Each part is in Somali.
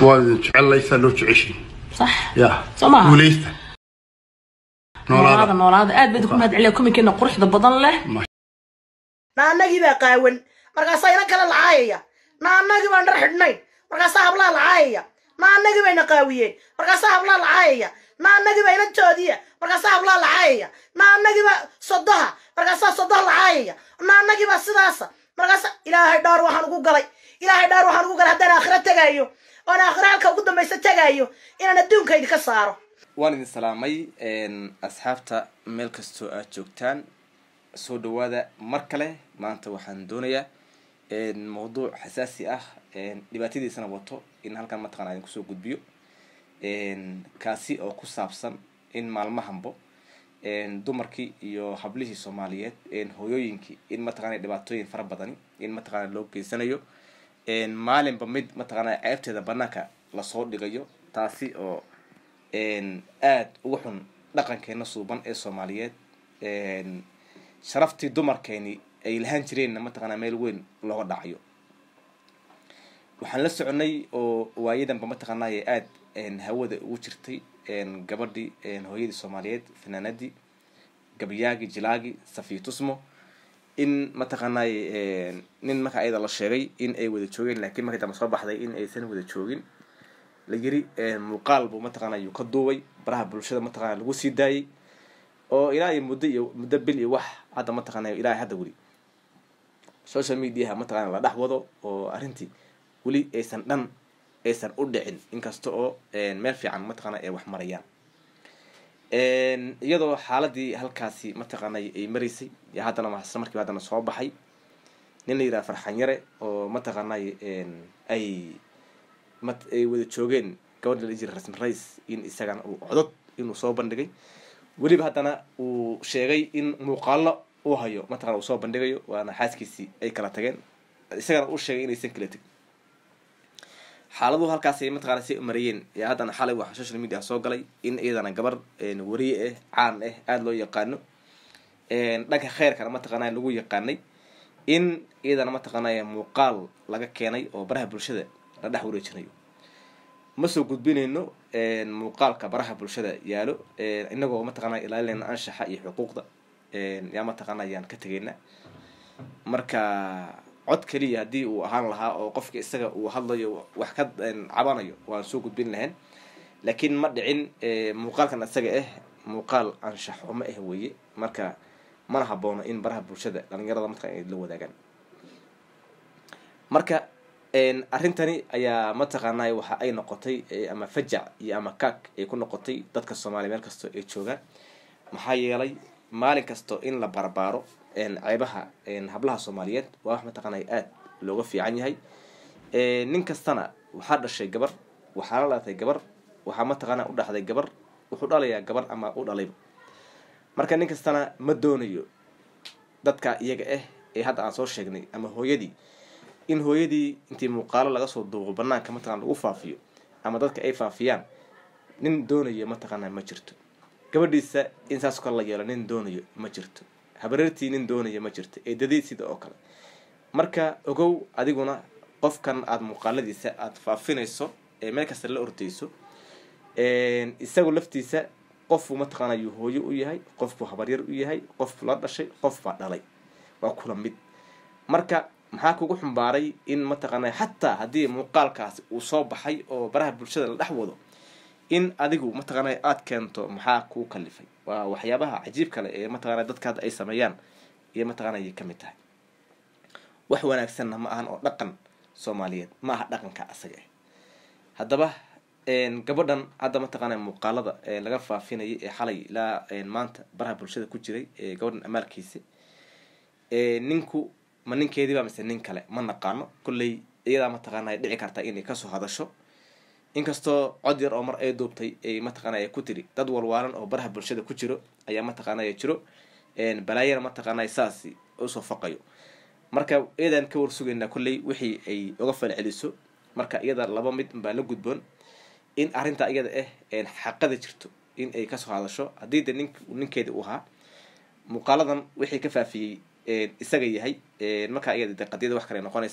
waan idin jecellaysaa loo jeceshiin sax ya Soo maaha? guulaysta noolaada noolaada noolaada aad baad ku mahad celiya kominkeena quruxda badan leh naanagii baa qaawan markaasaa inan kale lacaayaya naanagii baan dhar xidhnayn markaasaa hablaa lacaayaya naanagii bayna qaawiyeen markaasaa hablaa lacaayaya naanagii baa inantoodiya markaasaa hablaa lacaayaya naanagii baa sodoha markaasaa sodoha lacaayaya naanagii baa sidaasa markaasaa ilaahay dhaar waxaan ugu galay ilaahay dhaar waxaan ugu galay haddaan aakhira tegaayo oon aakhira halka ugu dambaysa tegaayo inaan adduunka idinka saaro waan idin salaamay asxaabta meel kastoo aad joogtaan soo dhawaada mar kale maanta waxaan doonayaa mawduuc xasaasi ah dhibaatadiisana wato in halkan mataqana idin kusoo gudbiyo kaasi oo ku saabsan in maalmahanbo dumarkii iyo hablihii soomaaliyeed hooyooyinkii in mataqana dhibaatooyin fara badani in mataqana loo geysanayo maalinba mid mataqana ceebteeda banaanka lasoo dhigayo taasi oo aada uga xun dhaqankeena suuban ee soomaaliyeed sharaftii dumarkeeni ay lahaan jireenna mataqana meel weyn looga dhacayo waxaan la soconay oo waayadanba mataqaanay aada hawada ugu jirtay gabadhii hooyadii soomaaliyeed fanaanadii gabayaagi jilaagi safiy tusmo in mataqaanay nin marka ayada la sheegay in ay wada joogeen laakiin markii dambe soo baxday in aysan wada joogin la yiri muuqaal buu mataqana yuu ka duubay baraha bulshada mataqana lagu sii daayay oo ilaa iyo muddo iyo muddo bil iyo wax hadda mataqana ilaa hadda weli social mediaha mataqana la dhex wado oo arrintii weli aysan dhan aysan u dhicin inkasta oo meel fiican mataqana ay wax marayaan iyadoo xaaladii halkaasi mataqaanay ay maraysay iyo haddana isla markiiba haddana soo baxay nin la yidhaha farxan yare oo mataqaanay ay ay wada joogeen gabadha la jira rasmi rais in isagana uu codod inuu soo bandhigay weliba haddana uu sheegay in muuqaalo uu hayo mataqana uu soo bandhigayo waana xaaskiisii ay kala tageen isagana uu sheegay inaysan kala tegin xaaladuhu halkaasay mataqana say marayeen yaa haddana xalay waxaa social media soo galay in iyadana gabar wariye ah caan ah aada loo yaqaano dhanka kheyrkana mataqana lagu yaqaanay in iyadana mataqaanay muuqaal laga keenay oo baraha bulshada la dhex wareejinayo ma soo gudbinayno muuqaalka baraha bulshada yaalo inagoo mataqana ilaalinayna anshaxa iyo xuquuqda yaa mataqana ayaan ka tegayna marka cod keliya haddii uu ahaan lahaa oo qofka isaga uu hadlayo wax ka cabanayo waan soo gudbin lahayn laakiin ma dhicin muuqaalkan isaga ah muuqaal anshax xumo ah weeye marka mana haboono in baraha bulshada dhalinyarada mataqana ay la wadaagaan marka arrintani ayaa mataqaanay waxa ay noqotay ama fajac iyo ama kaag ay ku noqotay dadka soomaaliya meel kastoo ay joogaan maxaa yeelay maalin kasto in la barbaaro ceebaha hablaha soomaaliyeed waa wax mataqaanay aada looga fiican yahay nin kastana waxaa dhashay gabar waxaa la dhalatay gabar waxaa mataqaana u dhaxday gabar wuxuu dhalayaa gabar ama u dhalayba marka nin kastana ma doonayo dadka iyaga ah ee hadda aan soo sheegnay ama hooyadii in hooyadii intii muuqaalo laga soo duuqo banaanka mataqana lagu faafiyo ama dadka ay faafiyaan nin doonayo mataqaana ma jirto gabadhiisa in saas kale la yeelo nin doonayo ma jirto habareertii nin doonayo ma jirto eedadii sida oo kale marka ogow adiguna qofkan aada muuqaaladiisa aada faafinayso ee meel kasta la ordayso isagu laftiisa qofbuu mataqaana yuu hooyo u yahay qofbuu habaryar u yahay qofbuu la dhashay qof baa dhalay waa kula mid marka maxaa kugu xumbaaray in mataqaana xataa haddii muuqaalkaasi uu soo baxay oo baraha bulshada la dhex wado in adigu mataqaana aada keento maxaa kuu kalifay waa waxyaabaha cajiib kale ee mataqana dadka hadda ay sameeyaan iyo mataqana ayay kamid tahay wax wanaagsanna ma ahan oo dhaqan soomaaliyeed ma aha dhaqanka asaga ah haddaba gabadhan hadda mataqaana muuqaalada laga faafinayay ee xalay ilaa maanta baraha bulshada ku jiray ee gabadhan amaalkiisa ninku ma ninkeediiba mise nin kale ma naqaano kolley iyadaa mataqaana ay dhici kartaa inay kasoo hadasho inkastoo cod yar oo mar ay duubtay ay mataqaana ay ku tiri dad walwaalan oo baraha bulshada ku jiro ayaa mataqaana jiro balaayana mataqaana saasi usoo faqayo marka iyadan ka warsugaynaa kolley wixii ay uga falceliso marka iyada laba mid baa la gudboon in arrintaa iyada ah xaqada jirto in ay kasoo hadasho haddii de nink ninkeeda u ahaa muuqaaladan wixii ka faafiyey isaga yahay markaa iyada de qadiyada wax kale noqonaysaa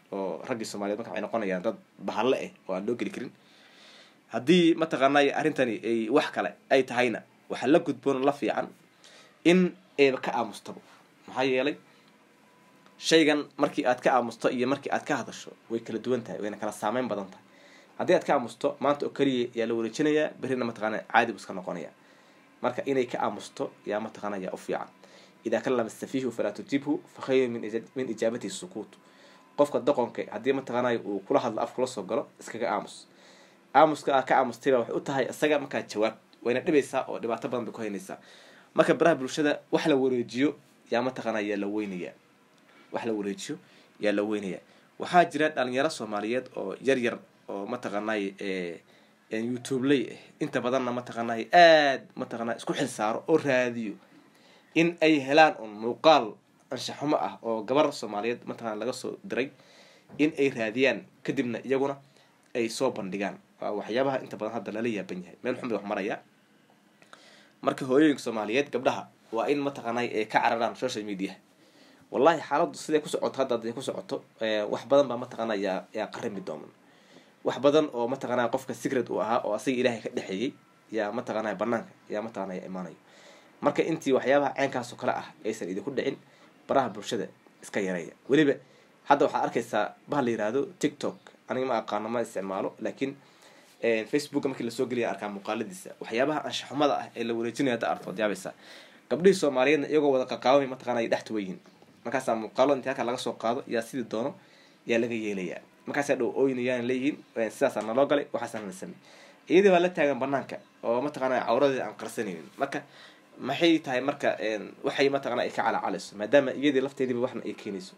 oo raggii soomaaliyeed marka waxay noqonayaan dad bahalle ah oo aan loo geli karin haddii mataqaanay arrintani ay wax kale ay tahayna waxaa la gudboon la fiican in ayba ka aamustabo maxaa yeelay shaygan markii aad ka aamusto iyo markii aad ka hadasho way kala duwan tahay wayna kala saameyn badan tahay haddii aad ka aamusto maanta oo keliya yaa la wareejinayaa berrina mataqaana caadi buu iska noqonaya marka inay ka aamusto yaa mataqaanaya u fiican idaa kalama safiihu falaa tujibhu fa khayru min ija- min ijaabatihi sukuut qofka doqonka haddii mataqaanaya uu kula hadlo af kula soo galo iskaga aamus aamuska aa ka aamustayba waxay u tahay isaga markaa jawaab wayna dhibaysaa oo dhibaato badan bay ku haynaysaa marka baraha bulshada wax la wareejiyo yaa mataqaana yaa la weynayaa wax la wareejiyo yaa la weynaya waxaa jira dhalinyaro soomaaliyeed oo yar yar oo mataqaanay youtubeley ah inta badanna mataqaanay aad mataqaana isku xil saaro oo raadiyo in ay helaan un muuqaal anshaxumo ah oo gabar soomaaliyeed mataqana laga soo diray in ay raadiyaan kadibna iyaguna ay soo bandhigaan waa waxyaabaha inta badan hadda lala yaaban yahay meel xun bay wax maraya marka hooyooyinka soomaaliyeed gabdhaha waa in mataqaanay ay ka cararaan social media wallahi xaaladdu siday ku socoto hadda haday ku socoto wax badan baa mataqaana yaa yaa qarimi dooman wax badan oo mataqaanaa qofka secret uu ahaa oo asaga ilaahay ka dhexeeyey yaa mataqaanaa banaanka yaa mataqaanaa imaanayo marka intii waxyaabaha ceenkaas oo kale ah aysan idinku dhicin baraha bulshada iska yareeya weliba hadda waxaad arkaysaa baha la yihahdo tiktok aniga ma aqaano ma isticmaalo laakiin facebooka markii lasoo geliya arkaa muuqaaladiisa waxyaabaha anshaxumada ah ee la wareejinaya hadda artood yaabaysaa gabdhihii soomaaliyeedna iyagoo wada qaqaawamay mataqaana ay dhex tuwan yihiin markaasaa muuqaalo intii halka laga soo qaado yaa sidii doono yaa laga yeelayaa markaasaa dhow ooynayaan leeyihiin sidaasaa naloo galay waxaasaa nala samey iyadii baa la taagan banaanka oo mataqaana cawradeeda aan qarsanaynin marka maxay tahay marka waxay mataqana ay ka calaacalayso maadaama iyadii lafteediiba waxna ay keenayso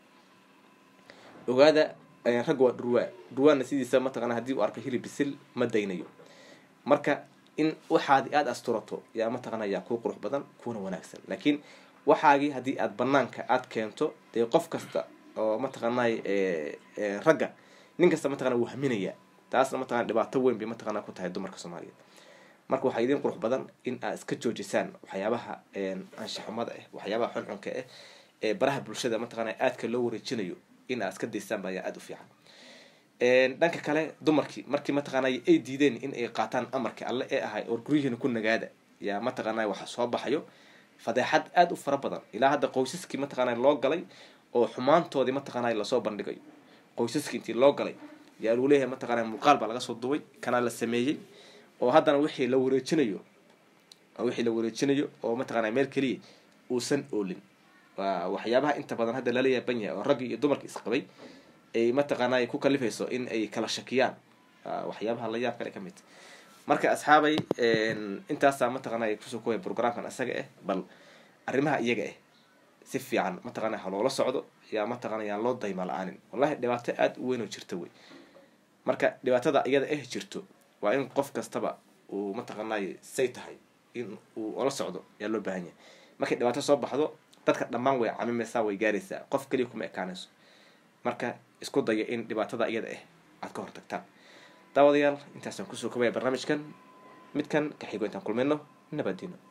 ogaada rag waa dhurwaa dhurwaana sidiisa mataqana haddii uu arko hilib bisil ma daynayo marka in waxaadi aada asturato yaa mataqana yaa kuu qurux badan kuuna wanaagsan laakiin waxaagii haddii aad banaanka aad keento dee qof kasta oo mataqaanay ragga nin kasta mataqana wuu haminayaa taasna mataqana dhibaato weyn bay mataqana ku tahay dumarka soomaaliyeed marka waxaa idin qurux badan in aad iska joojisaan waxyaabaha anshaxumada ah waxyaabaha xunxunka ah ee baraha bulshada mataqana aadka loo wareejinayo in aad iska daysaan baa aada u fiican dhanka kale dumarkii markii mataqaana ay diideen in ay qaataan amarka alle ee ahay oo guryihiina ku nagaada yaa mataqaana waxa soo baxayo fadeexad aada u fara badan ilaa hadda qoysaskii mataqaana loo galay oo xumaantoodii mataqaana lasoo bandhigayo qoysaskii intii loo galay yaa lagu leeyahay mataqaana muuqaal baa laga soo duway kanaa la sameeyey oo haddana wixii la wareejinayo wixii la wareejinayo oo mataqaana meel keliya uusan oolin waa waxyaabaha inta badan hadda lala yaaban yahay oo raggii iyo dumarkii isqabay ay mataqaana ku kalifayso in ay kala shakiyaan waxyaabaha la yaab kale ka mid marka asxaabay intaasaa mataqaana kusoo kooya programkan isaga ah bal arrimaha iyaga ah si fiican mataqaana ha loola socdo yaa mataqaana yaan loo dayma la-aanin wallahi dhibaato aada u weyn oo jirta wey marka dhibaatada iyada ah jirto waa in qof kastaba uu mataqaanay say tahay in uu ola socdo yaa loo baahan yahay markay dhibaato soo baxdo dadka dhammaan way camimaysaa way gaaraysaa qof keliya kuma ekaanayso marka isku daya in dhibaatada iyada ah aad ka hortagtaan daawadayaal intaasaan kusoo kobaya barnaamijkan midkan ka xigo intaan kulmayno nabadino